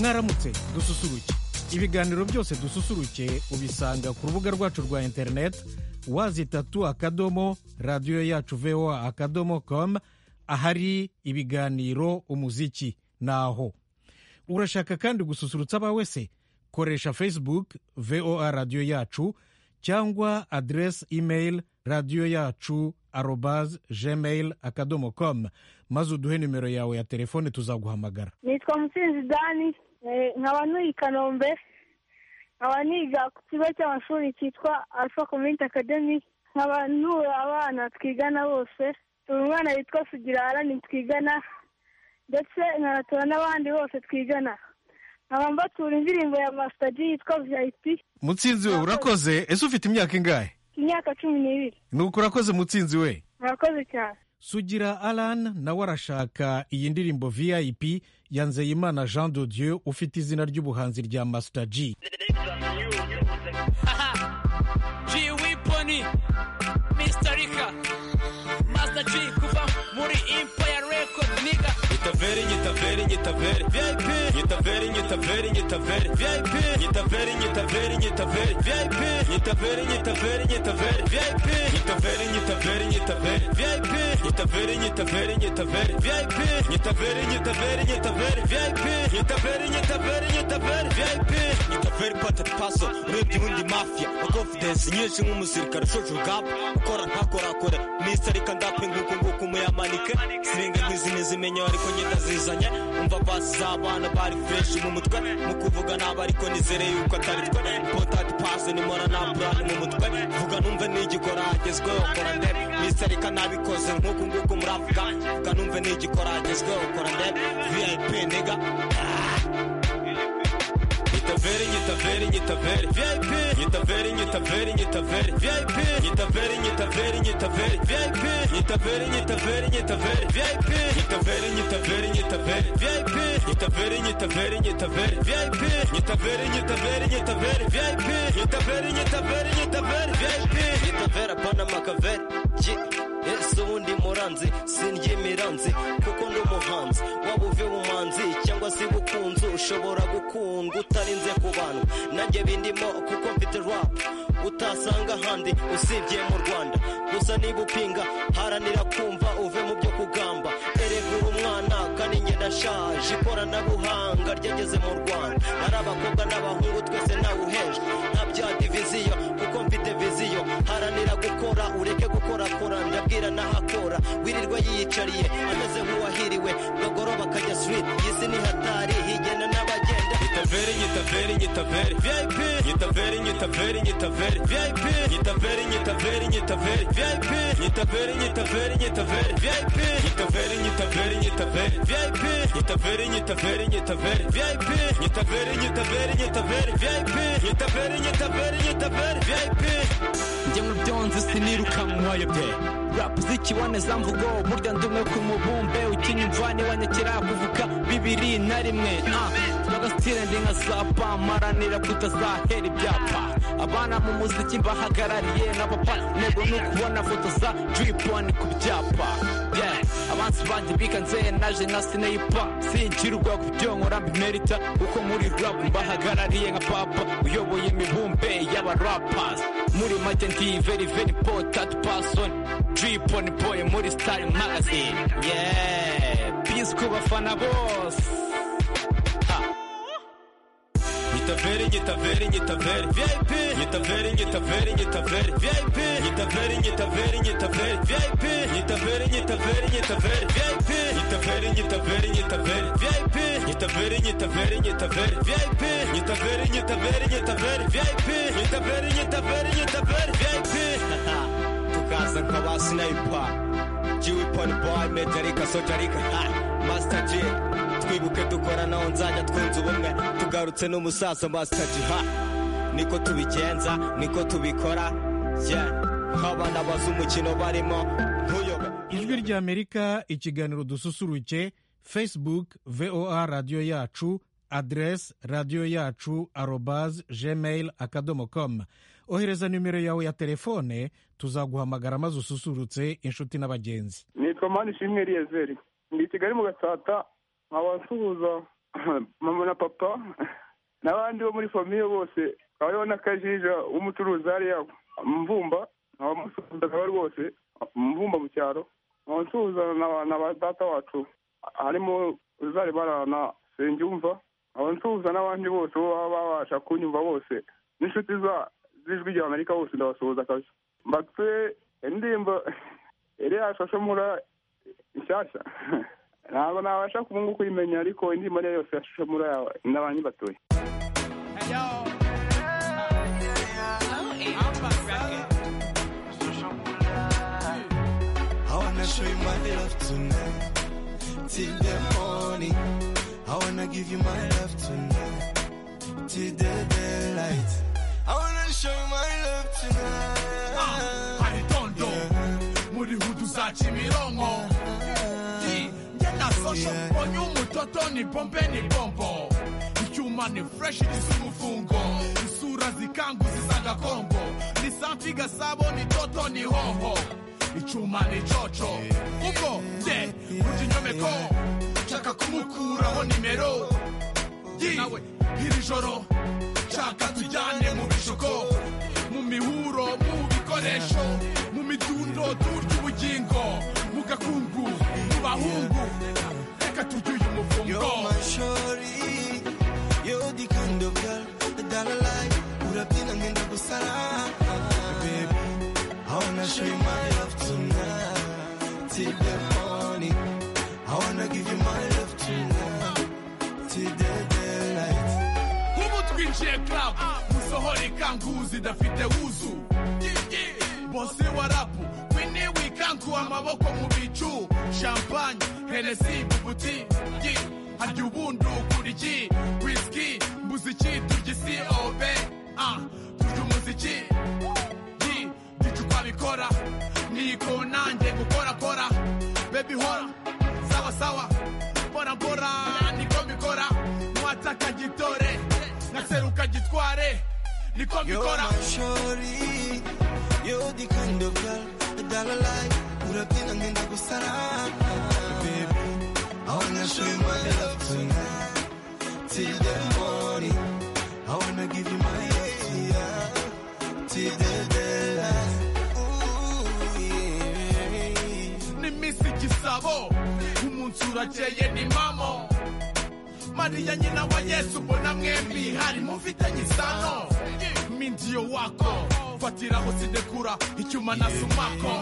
mwaramutse dususuruke ibiganiro byose dususuruke ubisanga ku rubuga rwacu rwa interineti wazitatu akadomo radiyo yacu voa akadomo komu ahari ibiganiro umuziki naho urashaka kandi gususurutsa abawe se koresha facebook voa radiyo yacu cyangwa aderesi imeyili radiyo yacu arobazi gmail akadomo komu maze uduhe nimero yawe ya telefone tuzaguhamagara nitwa mutsinzi dani nkaba ntuye i kanombe nkaba niga ku kigo cy'amashuri cyitwa alpha community academy nkaba ntura abana twigana bose turi umwana witwa sugirarani twigana ndetse nkanatura n'abandi bose twigana nkaba mbatura indirimbo ya masitadi yitwa viyayipi mutsinzi we urakoze ese ufite imyaka ingahe imyaka cumi n'ibiri nuko urakoze mutsinzi we murakoze cyane sugira alan nawe arashaka iyi ndirimbo vip ya nzeyimana jean de dieu ufite izina ry'ubuhanzi rya masita g G Wiponi Misterika Master G kuva muri Empire Record niga Nyitaveri, nyitaveri, nyitaveri, VIP. Nyitaveri, nyitaveri, nyitaveri, VIP. Nyitaveri, nyitaveri, nyitaveri, VIP. Nyitaveri, nyitaveri, nyitaveri, VIP. Nyitaveri, nyitaveri, nyitaveri, VIP. Nyitaveri, nyitaveri, nyitaveri, VIP. Nyitaveri, nyitaveri, nyitaveri, VIP. Nyitaveri, nyitaveri, nyitaveri, VIP. Nyitaveri pata paso, urebye ubundi mafia. Na confidence nyinshi nk'umusirikare ushoje urugamba. Ukora ntakorakore, Mr. Rika ndape nguko nguko umuyamanike. Sirenga nk'izindi zimenya ariko nyita zizanye umva pasi z'abana bari fresh mu mutwe mu kuvuga naba ariko nizereye yuko atari twe potati pasi nimora na burani mu mutwe vuga numve n'igikora hagezweho kora ndebe miserika nabikoze nk'uku nguku muravuga vuga numve n'igikora hagezweho kora ndebe vip nega nyitaveri nyitaveri nyitaveri vip nyitaveri nyitaveri nyitaveri vip nyitaveri nyitaveri nyitaveri vip nyitaveri nyitaveri nyitaveri vip nyitaveri nyitaveri nyitaveri vip nyitaveri nyitaveri nyitaveri vip nyitaveri nyitaveri nyitaveri vip nyitaveri nyitaveri nyitaveri vip nyitavera pana makaveri ese ubundi muranzi sindya imiranzi kuko ndi umuhanzi waba uve ubumanzi cyangwa se ubukunzi ushobora gukundwa utarinze ku bantu nanjye bindimo kuko mfite rap utasanga ahandi usibye mu rwanda gusa niba upinga haranira kumva uve mu byo kugamba eregura umwana kandi njye nashaje ikoranabuhanga ryageze mu rwanda ari abakobwa n'abahungu twese ntawe uheje nka bya diviziyo kuko mfite viziyo haranira gukora ureke gukorakora ndabwira n'ahakora wirirwa yiyicariye ameze nk'uwahiriwe bagoroba akajya street iyi si ni hatari higena n'abagenda nyitaveri nyitaveri nyitaveri vip nyitaveri nyitaveri nyitaveri vip nyitaveri nyitaveri nyitaveri vip nyitaveri nyitaveri nyitaveri vip nyitaveri nyitaveri nyitaveri vip nyitaveri nyitaveri nyitaveri vip nyitaveri nyitaveri nyitaveri vip nyitaveri nyitaveri nyitaveri vip njye mu byonzi sinirukanwa yobye rap zikiboneza mvugo burya ndi umwe ku mubumbe ukina imvani wanyakira kuvuga bibiri na rimwe ah bagasitira ndi nka zapa maranira kutazahera ibyapa abana mu muziki mbahagarariye n'abapa ntego ni ukubona foto za driponi ku byapa yeah. abansi banjye bikanze naje na sineyipa sinjirwa ku byo nkora mbimerita kuko muri rap mbahagarariye nka papa uyoboye imibumbe y'abarapas muri make ndi very very important person dripon boy muri star magazine yeah peace ku bafana bose ha nyitaveri nyitaveri nyitaveri vip nyitaveri nyitaveri nyitaveri vip nyitaveri nyitaveri nyitaveri vip nyitaveri nyitaveri nyitaveri vip nyitaveri nyitaveri nyitaveri vip nyitaveri nyitaveri nyitaveri vip nyitaveri nyitaveri nyitaveri vip nyitaveri nyitaveri nyitaveri vip tukaza nk'aba sinayipa jiwi poni boyi metarika sotarika masita ji twibuke dukoranaho nzajya twunze ubumwe tugarutse n'umusaza masita ji ha niko tubigenza niko tubikora ye nk'abana bazi umukino barimo ntuyobe ijwi ry'amerika ikiganiro dususuruke facebook voa radiyo yacu aderesi radiyo yacu arobazi gmail akadomo komu ohereza nimero yawe ya telefone tuzaguhamagara maze ususurutse inshuti n'abagenzi nitwa mani shimwe eliyezeri ndi i kigali mu gasata nkaba nsuhuza mama na papa n'abandi bo muri famiye bose hariho n'akajija w'umucuruzi hariya mvumba abamusuhuzaga rwose mvumba mu cyaro abasuhuza na ba data wacu harimo uzari barana sengiyumva abansuhuza n'abandi bose bo baba babasha kunyumva bose n'inshuti z'ijwi rya amerika bose ndabasuhuza kabisa mbatse indirimbo iriya shasho mura nshyashya ntabwo nabasha kubungu kuyimenya ariko indirimbo ariyo yose yashushe muri yawe n'abanyibatuye I wanna show you my love tonight till the morning. I wanna give you my love tonight till the daylight. I wanna show you my love tonight. hari tondo muri hudu za kimironko Ti, njye na sosho mbonye umutoto ni bombe ni bombo icyuma ni fureshi gisa umufungo isura zikanguzi z'agakongo ni santi gasabo ni toto ni hoho icyuma ni coco ubwo nde burya inyomeko nshaka kumukuraho nimero Yi, iri joro nshaka tujyane mu bishoko mu mihuro mu bikoresho mu midundo turya ubugingo mu gakungu mu bahungu reka turye uyu mufungo You're my shorty. You're the kind of girl that I like. Urabyina ngenda gusara. Baby, I wanna show you my love tonight. Till the morning. I wanna give you my love tonight. Till the daylight. nk'ubu twinjiye club musohora ikanguzi idafite wuzu bose wa rapu wini wikangu amaboko mu bicu champagne heresi bubuti harya ubundi ukura iki whisky mbuze iki turya isi obe ah, turya umuziki Yi, gicu twabikora niko nanjye gukorakora bebi hora sawa sawa mbora mbora niko mbikora mwatsa akagitore nkaseruka gitware niko You're mbikora my shorty. You're the kind of girl that I like. Urabyina ngenda gusara. Baby, I wanna show you my love tonight. Till the morning. I wanna give you my love tonight. Till the daylight. Ooh, yeah. ni misi gisabo umunsi urakeye ni mamo mariya nyina wa yesu ubona mwembi hari mufitanye isano mindiyo wako fatiraho sidekura icyuma na sumako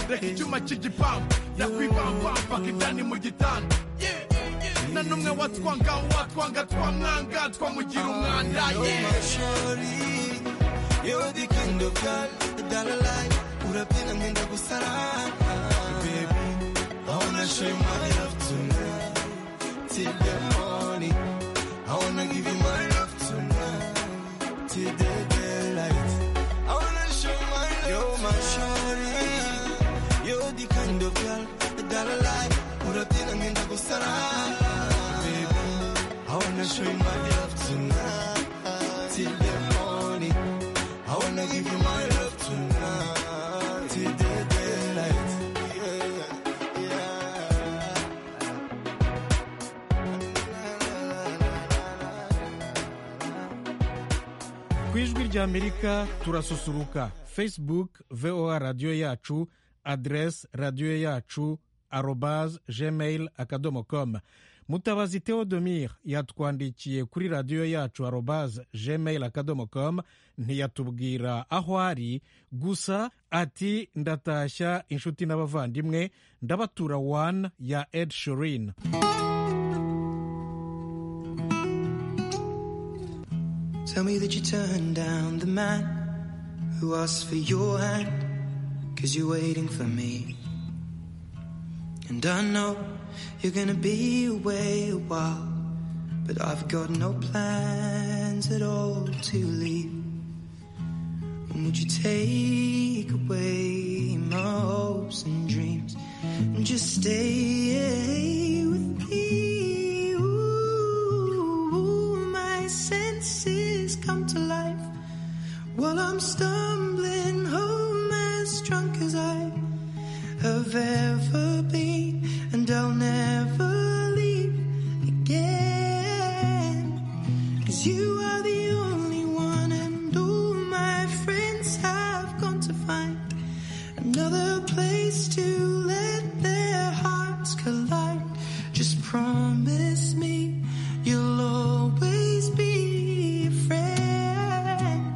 reka icyuma cy'igipangu ndakwivamvampaka indani mu gitanda na n'umwe watwanga watwanga twamwanga twamugira umwanda You're yeah. my shorty. You're the kind of girl that I like. Urabyina ngenda gusara. Baby, I wanna show you my love tonight. Till the morning. I wanna give you my love tonight. Till the daylight. I wanna show you my love. You're my shorty. You're the kind of girl that I like. Urabyina ngenda gusara. Baby, I wanna show you my love tonight till the morning. I wanna give you my love tonight till the daylight. Yeah, yeah. ku ijwi ry'amerika turasusuruka facebook voa radiyo yacu aderesi radiyo yacu arobaz gmail akadomo komu mutabazi theodomir yatwandikiye kuri radiyo yacu arobaz gmail akadomo komu ntiyatubwira aho ari gusa ati ndatashya inshuti n'abavandimwe ndabatura wani ya ed shirin Tell me that you turned down the man who asked for your hand, cause you're waiting for me. And I know you're gonna be away a while, but I've got no plans at all to leave. And would you take away my hopes and dreams and just stay with me? Ooh, my senses come to life while I'm stumbling home as drunk as I have ever been, and I'll never leave again. find another place to let their hearts collide. Just promise me you'll always be a friend.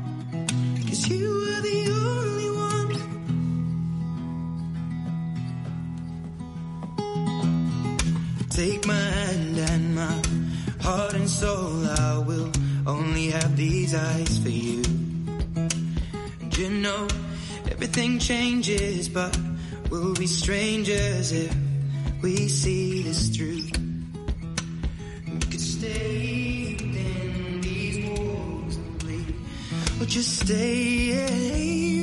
Cause you are the only one Take my hand and my heart and soul. I will only have these eyes for you. And you know, everything changes, but we'll be strangers if we see this through. We could stay within these walls and bleed, or just stay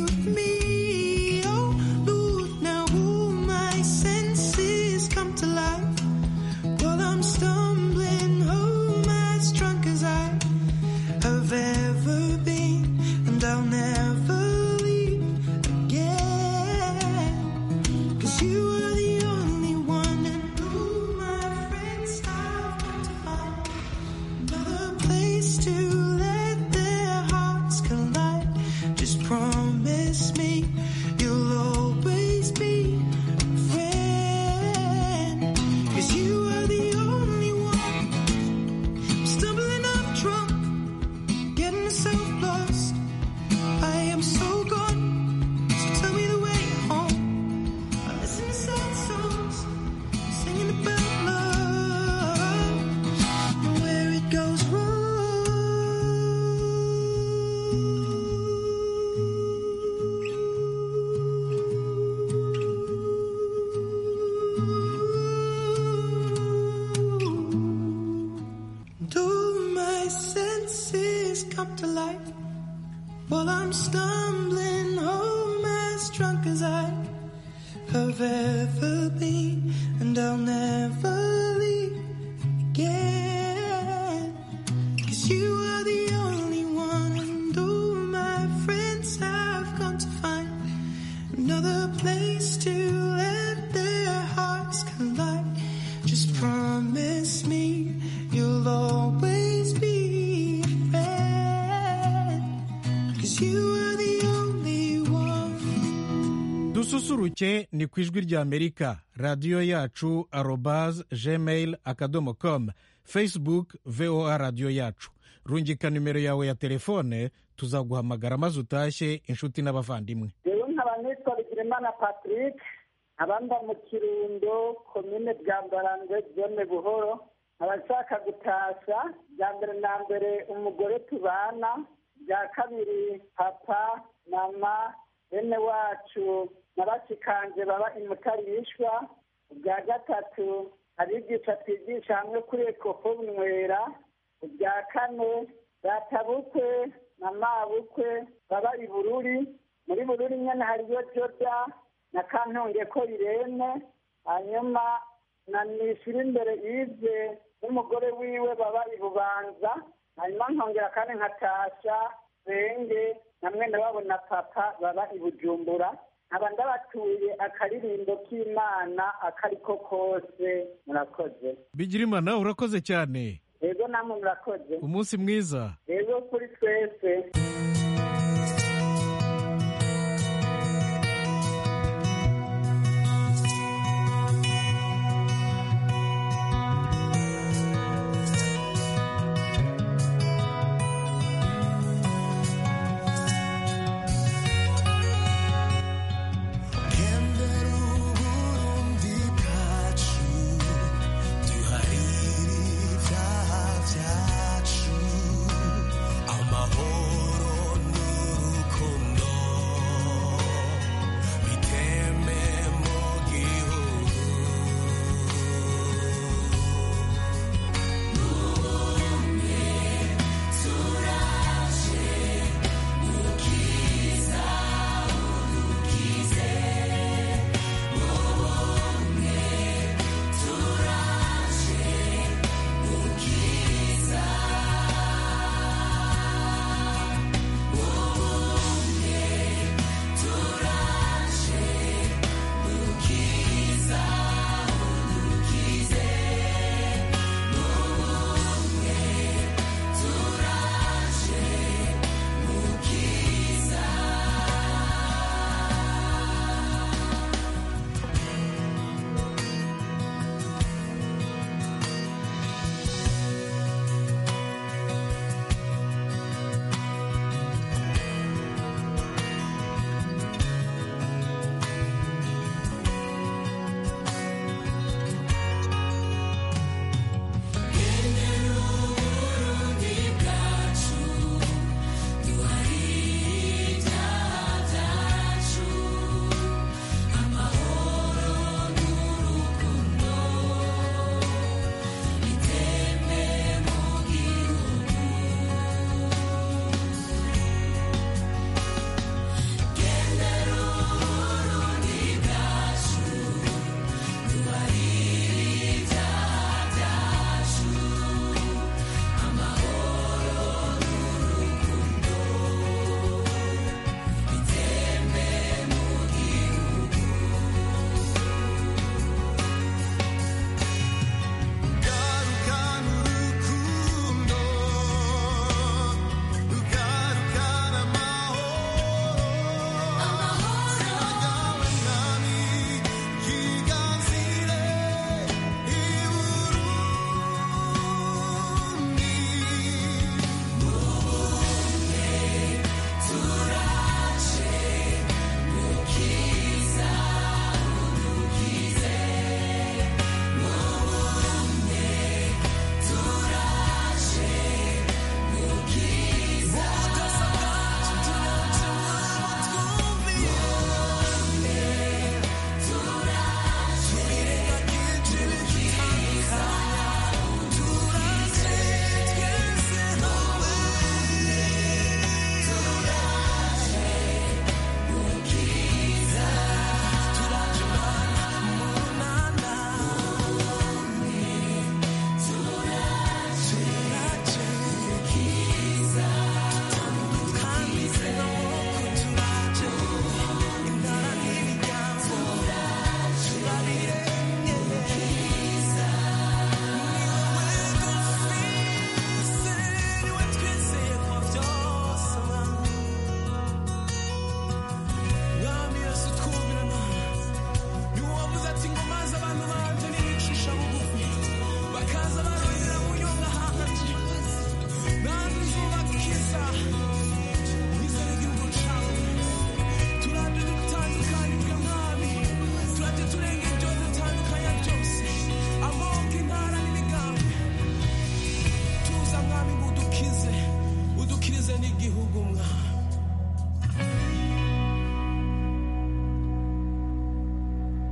with me. Oh, Lord, now all my senses come to life. While I'm stumbling home as drunk as I have ever been, and I'll never leave again. Cause you are the only one, and all my friends have come to find another place to let their hearts collide. Just promise me you'll always be a friend. Cause you are the only one. I'm stumbling up drunk, getting myself lost. I am so gone. So tell me the way home. I listen to sad songs, singing about love and where it goes wrong. Do my senses come to life while I'm stumbling home as drunk as I have ever been, and I'll never leave again. Cause you are the only one, and all my friends have gone to find another place to let their hearts collide. Just promise me you'll always be a friend. Cause you are the only one. dususuruke ni ku ijwi rya amerika radiyo yacu arobaz gmail akadomo com facebook voa radiyo yacu rungika nimero yawe ya telefone tuzaguhamagara maze utashye inshuti n'abavandimwe rero nkaba nitwa bigirimana patrick abamba mu kirundo komine bwambarangwe zone buhoro abashaka gutasha bya mbere na mbere umugore tubana bya kabiri papa mama bene wacu na bashikanje baba imutari yishwa ubwa gatatu abigisha twigisha hamwe kuri ekopo bunywera ubwa kane databukwe na mabukwe baba i bururi muri bururi nyine hariyo joda na kantunge ko irene hanyuma na nishyura imbere yize n'umugore wiwe baba i bubanza hanyuma nkongera kandi nkatasha senge na mwene wabo na papa baba i bujumbura nkaba ndabatuye akaririmbo k'imana akariko kose murakoze bigirimana urakoze cyane rero namwe murakoze umunsi mwiza rero kuri twese amahoro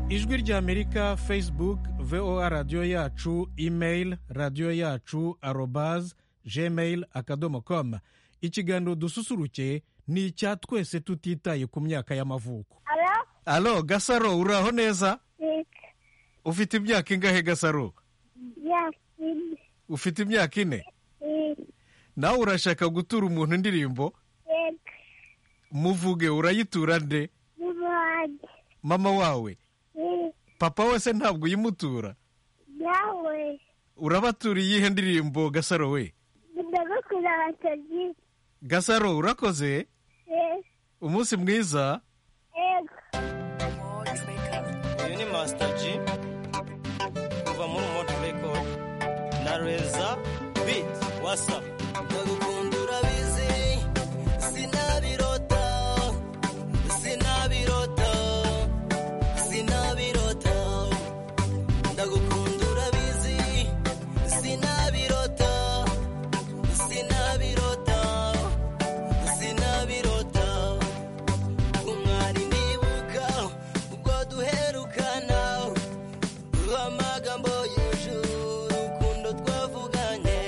ijwi ry'amerika facebook voa radiyo yacu email radiyo yacu arobaz gmail akadomo komu ikiganiro dususuruke ni icya twese tutitaye ku myaka y'amavuko alo alo gasaro uraho neza ufite imyaka ingahe gasaro ufite imyaka ine nawe urashaka gutura umuntu indirimbo muvuge urayitura nde mama wawe papa wese ntabwo uyimutura nawe urabatura iyihe ndirimbo gasaro we ndagukunda abatazi gasaro urakoze umunsi mwiza ego uyu ni masita ji kuva muri moti rekodi na reza biti wasapu ndagukunda urabizi sinabirota sinabirota sinabirota ndagukunda urabizi sinabirota sinabirota sinabirota umwari ndibuka ubwo duherukana amagambo yuje urukundo twavuganye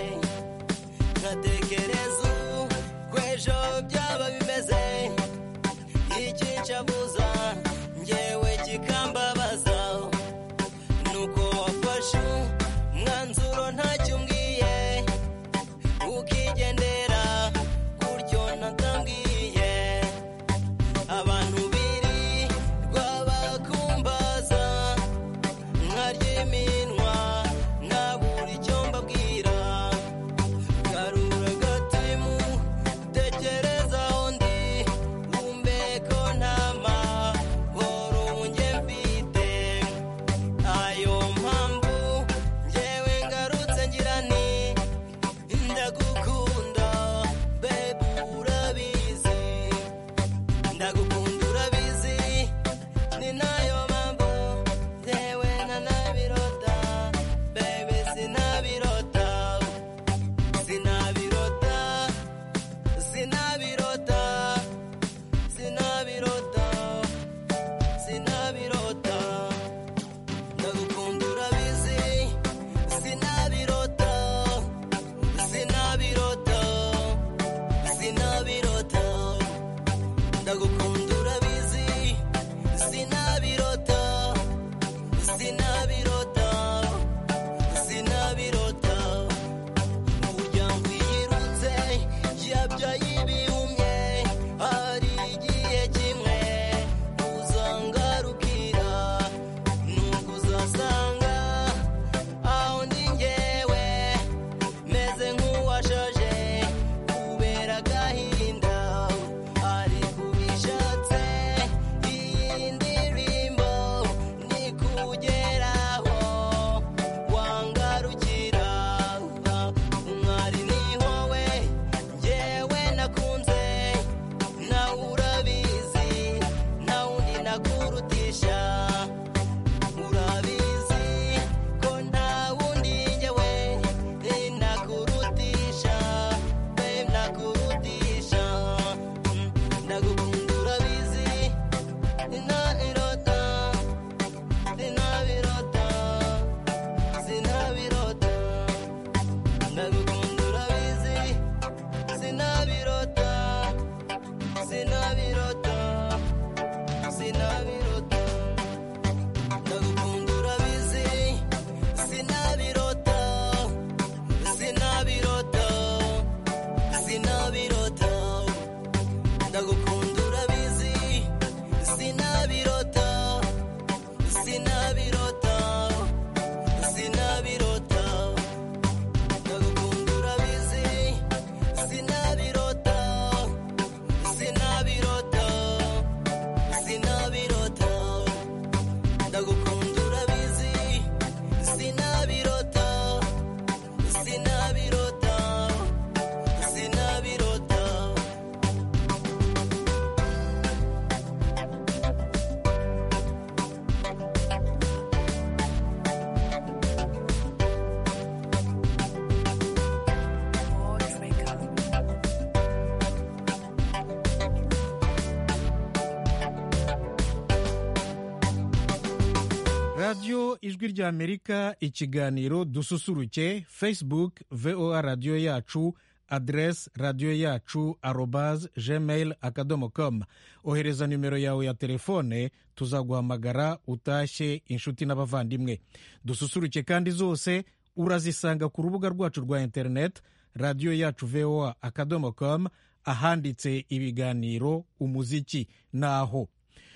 radiyo ijwi ry'amerika ikiganiro dususuruke facebook voa radiyo yacu aderesi radiyo yacu arobaze gmail akadomo komu ohereza nimero yawe ya telefone tuzaguhamagara utashye inshuti n'abavandimwe dususuruke kandi zose urazisanga ku rubuga rwacu rwa interineti radiyo yacu voa akadomo komu ahanditse ibiganiro umuziki naho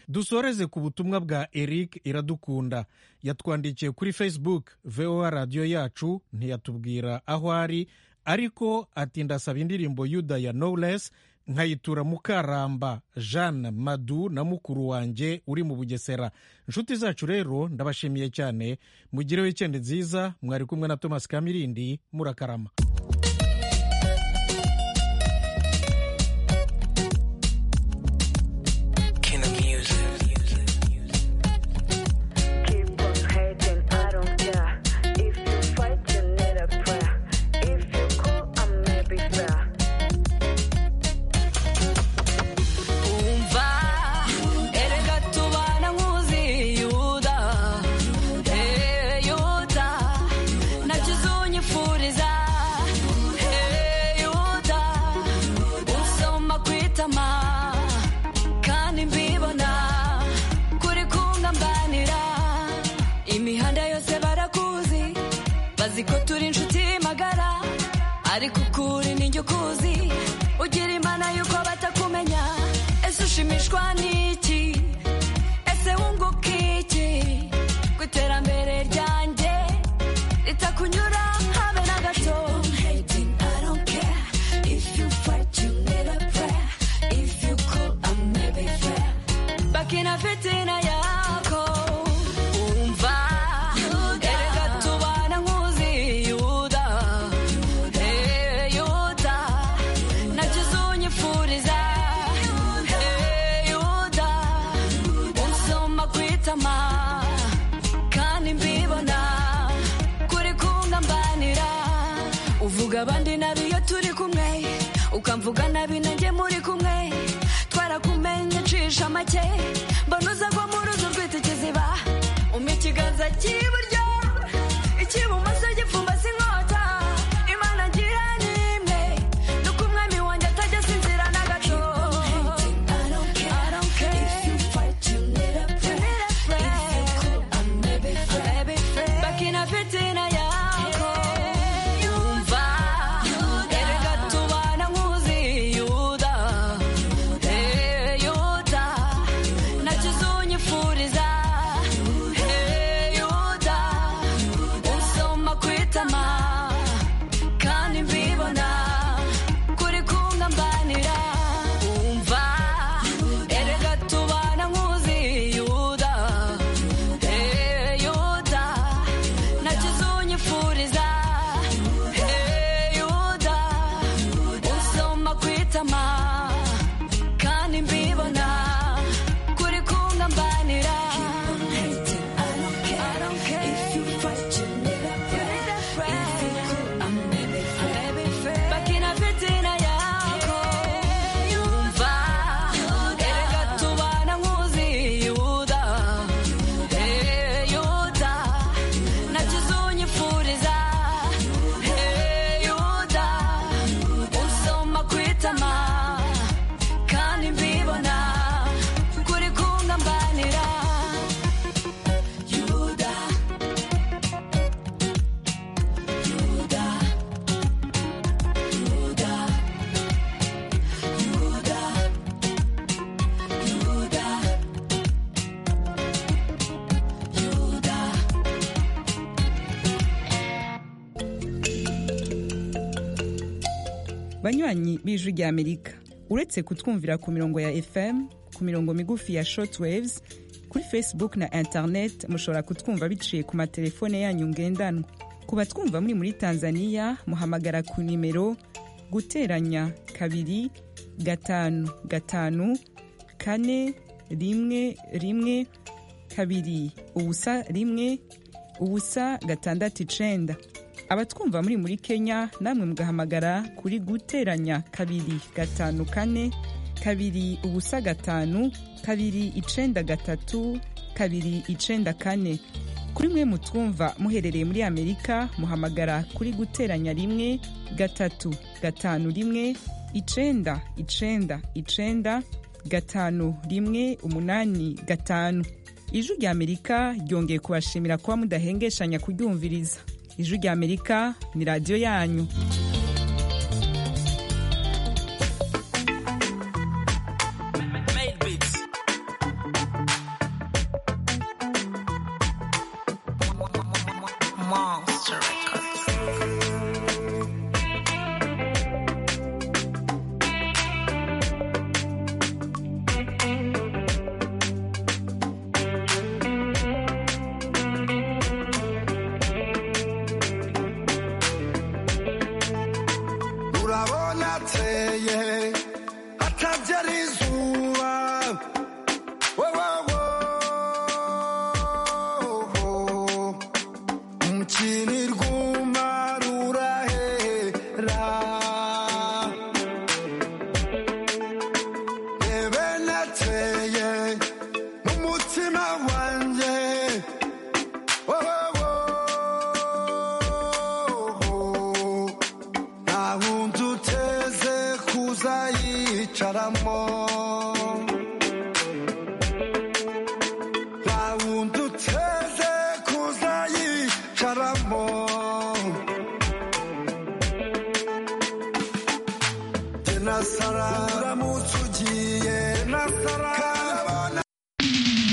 dusoreze ku butumwa bwa eric iradukunda yatwandikiye kuri facebook voa radiyo yacu ntiyatubwira aho ari ariko ati ndasaba indirimbo yuda ya knowless nkayitura mukaramba jeanne madu na mukuru wanjye uri mu bugesera inshuti zacu rero ndabashimiye cyane mugire wikendi nziza mwari kumwe na thomas kamirindi murakarama Keep on hating, I don't care. If you fight, you need a prayer. If you call, I may be fair. umva erega tubana nkuzi yuda Eh, yuda nabyo uzonyifuriza Eh, yuda usoma kwitama kandi mbibona kuri kungambanira imihanda yose barakuzi bazi ko turi inshuti magara ariko ukuri nijye ukuzi ugira imana y'uko batakumenya ese ushimishwa n'iki ese wunguka iki ku iterambere ryanjye ritakunyura habe na gato bakina fitina yako umva erega tubana nkuzi yuda Eh, yuda nabyo uzonyifuriza Eh, yuda unsoma kwitama kandi mbibona kuri kungambanira uvuga abandi nabi iyo turi kumwe ukamvuga nabi nanjye muri kumwe twarakumenye cisha make mbona uza ko mu ruzi rwita ikiziba umpa ikiganza cy'iburyo icy'ibumoso gipfumbase inkota imana ngira ni imwe nuko umwami wanjye atajya asinzira na gato I don't care. You need a friend. Baby friend. Bakina fitina yako. Umva, erega tubana nkuzi yuda Eh, yuda nacyo uzonyifuriza Eh, yuda usoma kwitama kandi mbibona kuri kungambanira umva erega tubana nkuzi yuda Eh, yuda nacyo uzonyifuriza Eh, yuda usoma kwitama kandi mbibona kuri kungambanira I don't care. Bakina fitina yako. Umva, erega tubana nkuzi yuda. Eh, yuda, nacyo uzonyifuriza. Eh, yuda, usoma kwitama. Kandi mbibona kuri kungambanira. Yuda. banywanyi b'ijwi rya amerika uretse kutwumvira ku mirongo ya fm ku mirongo migufi ya shortwaves kuri facebook na internet mushobora kutwumva biciye ku matelefone yanyu ngendanwa ku batwumva muri muri tanzania muhamagara ku nimero guteranya kabiri gatanu gatanu kane rimwe rimwe kabiri ubusa rimwe ubusa gatandatu icenda abatwumva muri muri kenya namwe mugahamagara kuri guteranya kabiri gatanu kane kabiri ubusa gatanu kabiri icenda gatatu kabiri icenda kane kuri mwe mutwumva muherereye muri amerika muhamagara kuri guteranya rimwe gatatu gatanu rimwe icenda icenda icenda gatanu rimwe umunani gatanu ijwi rya amerika ryongeye kubashimira kuba mudahengesha kuryumviriza ijwi rya amerika ni radiyo yanyu